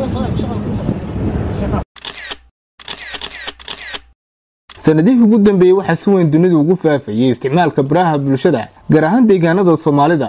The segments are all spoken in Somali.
sanadihii ugu dambeeyey waxaa si weyn dunidu ugu faafayey isticmaalka baraha bulshada gaar ahaan deegaanada soomaalida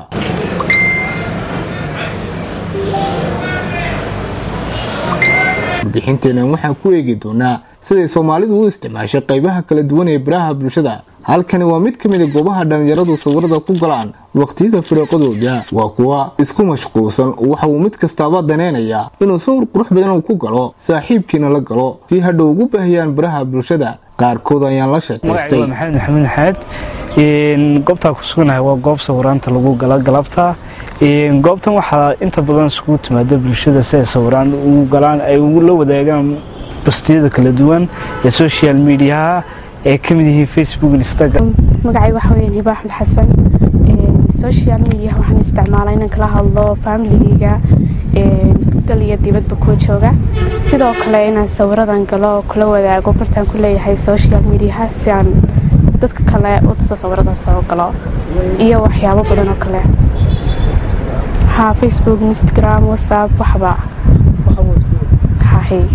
warbixinteenan waxaan ku eegi doonaa siday soomaalidu u isticmaashay qaybaha kala duwan ee baraha bulshada halkani waa mid ka mid a goobaha dhallinyaradu sawirada ku galaan waqtiyada firiiqadooda waa kuwa isku mashquulsan waxa uu mid kastaaba daneynayaa inuu sawir qurux badan uu ku galo saaxiibkiina la galo si hadhow ugu baahiyaan baraha bulshada qaarkood ayaan la sheekaystay maxamed maxamed xaad goobtaa ku suganahay waa goob sawiraanta lagu gala galabta goobtan waxaa inta badan isugu timaada bulshada si ay sawiraan ugu galaan ay la wadaagaan bastiyada kala duwan ee social mediaha ay ka mid yihiin facebook instagram magacayga waxa weeyaan hiba axmed xasan social media waxaan isticmaalaa inaan kala hadlo familigayga dal iyo dibadba kuwa jooga sidoo kale inaan sawiradan galo kula wadaago bartaan ku leeyahay social mediaha si aan dadka kale u tuso sawiradan soo galo iyo waxyaabo badan oo kale ha facebook instagram whatsapp waxba hahay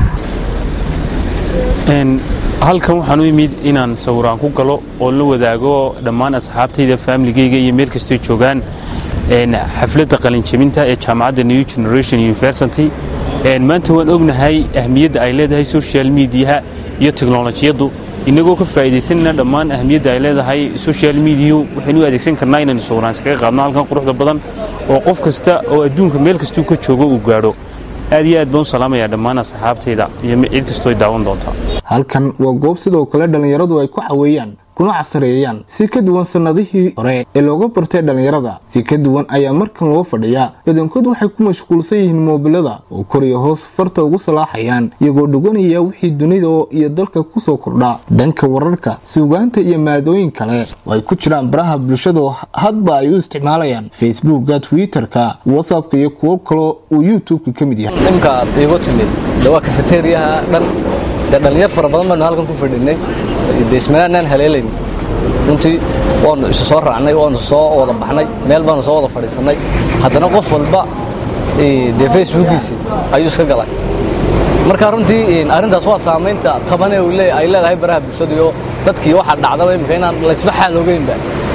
halkan waxaan u imid inaan sawiraan ku galo oo la wadaago dhammaan asxaabtayda faamiligayga iyo meel kastoo joogaan xafladda qalinjabinta ee jaamacadda new generation university maanta waan ognahay ahmiyadda ay leedahay social mediaha iyo teknolojiyaddu inagoo ka faa'iidaysanayna dhammaan ahmiyadda ay leedahay social mediyu waxaynu u adeegsan karnaa inaynu sawiraan iskaga qaadno halkan quruxda badan oo qof kasta oo adduunka meel kastuu ka joogo uu gaadho aad iyo aad baan u salaamayaa dhammaan asxaabtayda iyo cid kastoo ay daawan doontaa halkan waa goob sidoo kale dhallinyaradu ay ku caweeyaan kuna casareeyaan si ka duwan sannadihii hore ee looga bartay dhallinyarada si ka duwan ayaa markan loo fadhiyaa badankood waxay ku mashquulsan yihiin moobilada oo kor iyo hoos farta ugu salaaxayaan iyagoo dhuganaya wixii dunida iyo dalka kusoo kordha dhanka wararka suugaanta iyo maadooyin kale oo ay ku jiraan baraha bulshada hadba ay u isticmaalayaan facebooka twitterka whatsappka iyo kuwo kaloo uu youtubeka ka mid yahay imka igu timid de waa kafeteriyaha dhan dee dhallinyar fara badan baanu halkan ku fadhinay de ismanaanaan haleelayn runtii waanu isu soo raacnay waanu soo wada baxnay meel baanu soo wada fadhiisannay haddana qof walba dee facebookiisii ayuu iska galay marka runtii arrintaas waa saamaynta tabanee ay leedahay baraha bulshadiyo dadkii waxaa dhacdaba imika inaan laysba xaal ogeynba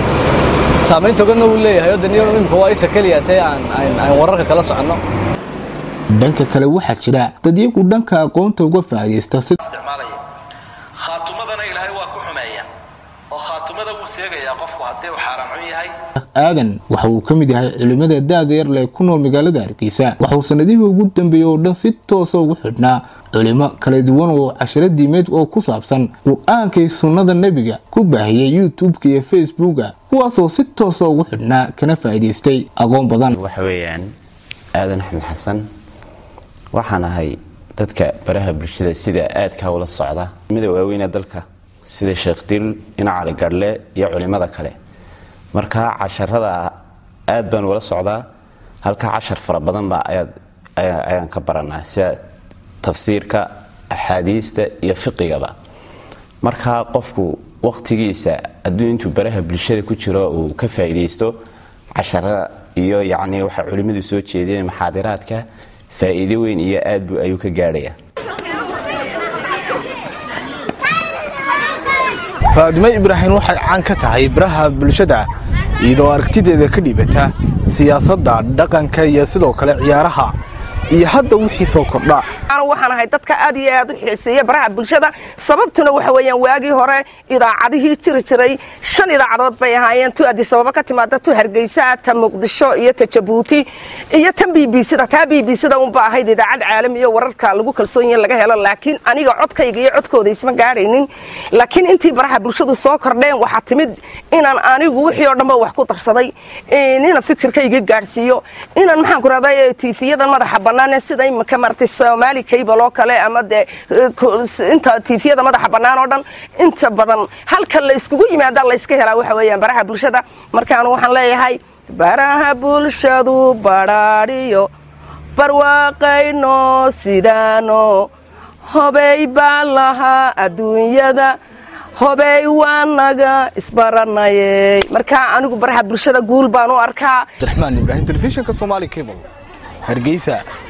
saamayn toganna wuu leeyahay oo daniyo imika waa isha keliya tee aan wararka kala soconno dhanka kale waxaa jira dad iyagu dhanka aqoonta uga faa'iidaysta si khaatumadana ilaahay waa ku xumeeya oo khaatumada wuu seegayaa qofku haddii uu xaaraan cun yahay aadan waxa uu ka mid yahay culimmada daada yar lee ku nool magaalada hargeysa waxauu sanadihii ugu dambeeyey oo dhan si toosa ugu xidhnaa culimo kala duwan oo cashiro diimeed oo ku saabsan qur-aankay sunnada nebiga ku baahiyey youtubeka iyo facebooka kuwaasoo si toosa ugu xidhnaa kana faa'iidaystay aqoon badan waxa weeyaan aadan axmed xasan waxaan ahay dadka baraha bulshada sida aadkaa ula socda mida waaweyna dalka sida sheekh dir ina cali garhle iyo culimada kale marka casharada aad baan ula socdaa halka cashar fara badanba ayaan ka baranaa sida tafsiirka axaadiista iyo fiqigaba marka qofku waqtigiisa hadduu intuu baraha bulshada ku jiro uu ka faa'iidaysto casharada iyo yacni waxay culimmadu soo jeedeen maxaadiraadka faa'iido weyn iyo aad buu ayuu ka gaadhaya faadimo ibraahim waxay caan ka tahay baraha bulshada iyadoo aragtideeda ka dhibata siyaasadda dhaqanka iyo sidoo kale ciyaaraha iyo hadda wixii soo kordha waxaan ahay dadka aad iyo aad u xiiseeya baraha bulshada sababtuna waxa weeyaan waagii hore idaacadihii jiri jiray shan idaacadood bay ahaayeen tu addis ababa ka timaada tu hargeysa ta muqdisho iyo ta jabuuti iyo tan b b c da taa b b c da unba ahayd idaacad caalami iyo wararka lagu kalsoon yahin laga helo laakiin aniga codkayga iyo codkooda isma gaadhaynin laakiin intii baraha bulshadu ssoo kordheen waxaa timid inaan anigu wixii oo dhanba wax ku darsaday inaan fikirkayga gaadhsiiyo inaan maxaan ku rahday tiifiyadan madaxa bannaan sida imika maratay soomaali cable oo kale ama dee inta tiifiyada madaxa bannaan oo dhan inta badan halka la iskugu yimaada la iska helaa waxa weeyaan baraha bulshada markaanu waxaan leeyahay baraha bulshadu badhaadhiyo barwaaqayno sidaano hobey baan lahaa adduunyada hobey waa naga isbaranayey markaa anigu baraha bulshada guul baan u arkaa abdiraxmaan ibraahim telefishinka somaali cable hargeysa